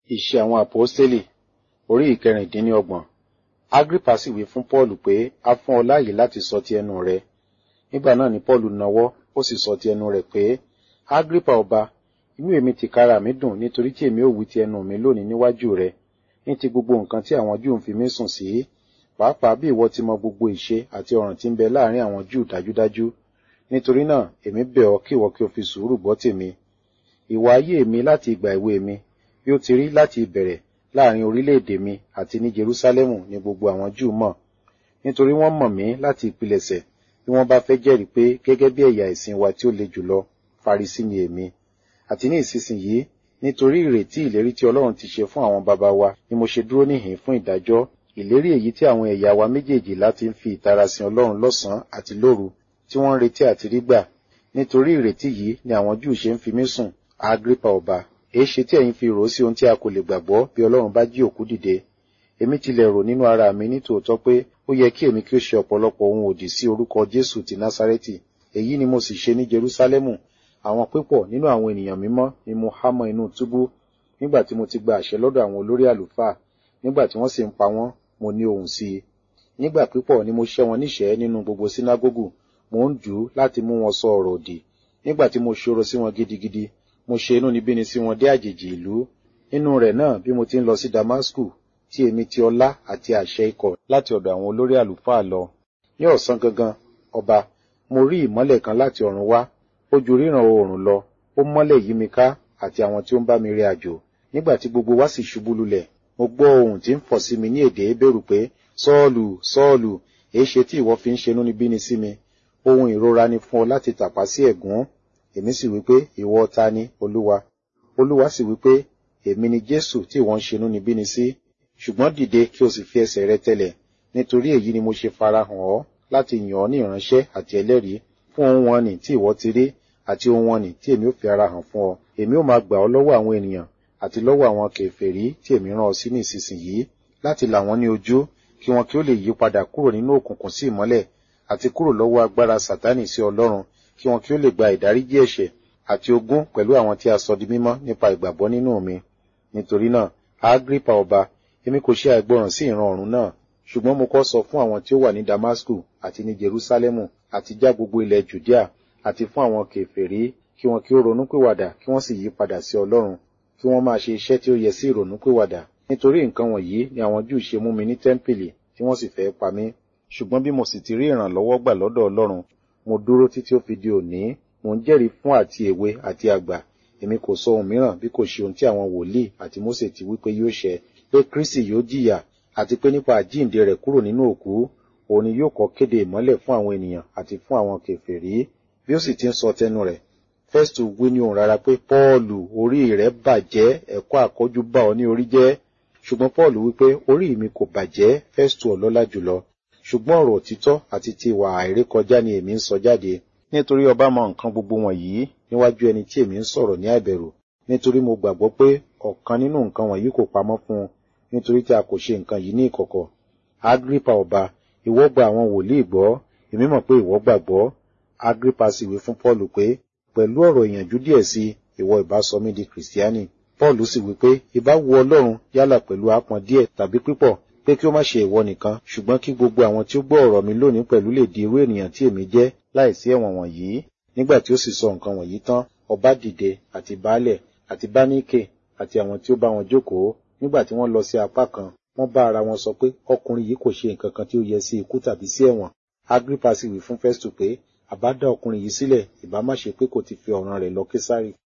Iṣẹ́ àwọn àpọ́stélì orí ìkẹrìndínlọ́gbọ̀n. Agrippa sì wí fún Pọ́ọ̀lù pé a fún ọ láàyè láti sọ ti ẹnu rẹ. Nígbà náà ni Pọ́ọ̀lù nawọ́, ó sì sọ ti ẹnu rẹ̀ pé, Agrippa ọba, inú èmi tìkára mi dùn nítorí tí èmi ò wí ti ẹnu mi lónìí níwájú rẹ, ní ti gbogbo nǹkan tí àwọn Júù ń fi mí sùn sí, pàápàá bí ìwọ ti mọ gbogbo ìṣe àti ọ̀ràn tí ń bẹ láàrin àwọn Júù dájúdájú. Nítorí náà, èmi bẹ̀ ọ́ kí ìwọ kí o fi sùúrù gbọ́ tèmi. Ìwà ayé mi láti ìgbà èwe mi, bí ó ti rí láti ìbẹ̀rẹ̀ láàrin orílẹ̀-èdè mi àti ní Jerúsálẹ́mù ni gbogbo àwọn Júù mọ̀. Nítorí wọ́n mọ̀ mí láti ìpilẹ̀ṣẹ̀, bí wọ́n bá fẹ́ jẹ́rìí pé gẹ́gẹ́ bí ẹ̀yà ìsìn wa tí ó le jùlọ, Farisí ni èmi. Àti ní ìsinsìnyí, nítorí ìrètí ìlérí tí Ọlọ́run ti ṣe fún àwọn baba wa ni mo ṣe dúró níhìn fún ìdájọ́, ìlérí èyí tí àwọn ẹ̀yà wa méjèèjìlá ti ń fi ìtara sin Ọlọ́run lọ́sàn-án àti lóru, tí wọ́n ń retí àti rí gbà. Nítorí ìrètí yìí ni àwọn Júù ṣe ń fi mí sùn, Agrippa ọba. Èéṣe tí ẹ̀yin fi rò ó sí ohun tí a kò lè gbàgbọ́ bí Ọlọ́run bá jí òkú dìde? Èmi tilẹ̀ rò nínú ara mi ní tòótọ́ pé ó yẹ kí èmi kí ó ṣe ọ̀pọ̀lọpọ̀ ohun òdì sí orúkọ Jésù ti Násárẹ́tì. Èyí ni mo sì ṣe ní Jerúsálẹ́mù. Àwọn pípọ̀ nínú àwọn ènìyàn mímọ́ ni mo há mọ́ inú túbú nígbà tí mo ti gba àṣẹ lọ́dọ̀ àwọn olórí àlùfáà. Nígbà tí wọ́n sì ń pa wọ́n, mo ní ohùn sí i. Nígbà pípọ̀ ni mo ṣẹ́ wọn níṣẹ̀ẹ́ nínú gbogbo sínágógù. Mo ń dù ú láti mú wọn sọ ọ̀rọ̀ òdì. Nígbà tí mo ṣòro sí wọn gidigidi, mo ṣe inúnibíni sí wọn dé àjèjì ìlú. Nínú rẹ̀ náà bí mo ti ń lọ sí Damasku, tí èmi ti ọlá àti àṣẹ ikọ̀ láti ọ̀dọ̀ àwọn olórí àlùfáà lọ. Ní ọ̀sán gangan, ọba, mo rí ìmọ́lẹ̀ kan láti ọ̀run wá. Ó ju ríran oòrùn lọ. Ó mọ́lẹ̀ yí mi ká àti àwọn tí ó ń bá mi rìn àjò. Nígbà tí gbogbo wa sì ṣubú lulẹ̀, mo gbọ́ ohùn tí ń fọ̀ sí mi ní èdè Hébérù pé, Sọ́ọ̀lù, Sọ́ọ̀lù, èéṣe tí ìwọ fi ń ṣe inúnibíni sí mi? Ohun ìrora ni fún ọ láti tàpá sí ẹ̀gún. Èmi sì wí pé, ìwọ ta ni, Olúwa? Olúwa sì wí pé, èmi ni Jésù tí ìwọ ń ṣe inúnibíni sí. Ṣùgbọ́n dìde kí o sì fi ẹsẹ̀ rẹ tẹlẹ̀. Nítorí èyí ni mo ṣe farahàn ọ́ láti yàn ọ́ ní ìránṣẹ́ àti ẹlẹ́rìí fún ohun wọn nì tí ìwọ ti rí àti ohun wọn nì tí èmi ò fi ara hàn fún ọ. Èmi ò máa gbà ọ́ lọ́wọ́ àwọn ènìyàn àti lọ́wọ́ àwọn kèfèrí tí èmi rán ọ sí ní ìsinsìnyí láti là wọ́n ní ojú kí wọn kí ó lè yí padà kúrò nínú òkùnkùn sí ìmọ́lẹ̀ àti kúrò lọ́wọ́ agbára Sátánì sí Ọlọ́run kí wọn kí ó lè gba ìdáríjì ẹ̀ṣẹ̀ àti ogún pẹ̀lú àwọn tí a sọ di mímọ́ nípa ìgbàgbọ́ nínú mi. Nítorí náà, Agrippa ọba, èmi kò ṣe àìgbọràn sí ìran ọ̀run náà, ṣùgbọ́n mo kọ́ sọ fún àwọn tí ó wà ní Damasku àti ní Jerúsálẹ́mù àti já gbogbo ilẹ̀ Jùdíà àti fún àwọn kèfèrí kí wọn kí ó ronúpìwàdà kí wọ́n sì yí padà sí Ọlọ́run kí wọ́n máa ṣe iṣẹ́ tí ó yẹ sí ìrònúpìwàdà. Nítorí nǹkan wọ̀nyí ni àwọn Júù ṣe mú mi ní tẹ́ḿpìlì tí wọ́n sì fẹ́ pa mí. Ṣùgbọ́n bí mo sì ti rí ìrànlọ́wọ́ gbà lọ́dọ̀ Ọlọ́run, mo dúró títí ó fi di òní. Mo ń jẹ́rìí fún àti èwe àti àgbà. Èmi kò sọ ohun mìíràn bí kò ṣe ohun tí àwọn wòlíì àti Mósè ti wí pé yóò ṣẹ, pé Kristi yóò jìyà àti pé nípa àjíǹde rẹ̀ kúrò nínú òkú, òun ni yóò kọ́ kéde ìmọ́lẹ̀ fún àwọn ènìyàn àti fún àwọn kèfèrí. Bí ó sì ti ń sọ tẹnu rẹ̀, Fẹ́stù wí ní ohùn rárá pé Pọ́ọ̀lù orí rẹ̀ bàjẹ́ ẹ̀kọ́ àkọ́jú bá ọ ní orí jẹ́. Ṣùgbọ́n Pọ́ọ̀lù wípé orí mi kò bàjẹ́ Fẹ́stù ọlọ́lá jùlọ. Ṣùgbọ́n ọ̀rọ̀ òtítọ́ àti ti ìwà àìrékọjá ni èmi ń sọ jáde. Nítorí ọba mọ nǹkan gbogbo wọ̀nyí níwájú ẹni tí èmi ń sọ̀rọ̀ ní àìbẹ̀rù. Nítorí mo gbàgbọ́ pé ọ̀kan nínú nǹkan wọ̀nyí kò pamọ́ fún un nítorí tí a kò ṣe nǹkan yìí ní ìkọ̀kọ̀. Agrippa ọba, ìwọ gba àwọn wòlíì gbọ́, èmi mọ̀ pé ìwọ gbàgbọ́. Agrippa sì wí fún Pọ́ọ̀lù pé, pẹ̀lú ọ̀rọ̀ ìyànjú díẹ̀ sí ìwọ ìbá sọ mí di Kìrìsìtíánì. Pọ́ọ̀lù sì wí pé, ìbá wu Ọlọ́run yálà pẹ̀lú apọn díẹ̀ tàbí pípọ̀, pé kí ó má ṣe ìwọ nìkan, ṣùgbọ́n kí gbogbo àwọn tí ó gbọ́ ọ̀rọ̀ mi lónìí pẹ̀lú lè di irú ènìyàn tí èmi jẹ́ láìsí ẹ̀wọ̀n wọ̀nyí. Nígbà tí ó sì sọ nǹkan wọ̀nyí tán, ọba dìde àti baálẹ̀ àti báníkè àti àwọn tí ó bá wọn jókòó. Nígbà tí wọ́n lọ sí apá kan, wọ́n bá ara wọn sọ pé ọkùnrin yìí kò ṣe nǹkan kan tí ó yẹ sí ikú tàbí sí ẹ̀wọ̀n. Agrippa sì wí fún Festu pé àbá dá ọkùnrin yìí sílẹ̀ ìbá má ṣe pé kò ti fi ọ̀ràn rẹ̀ lọ Késárì.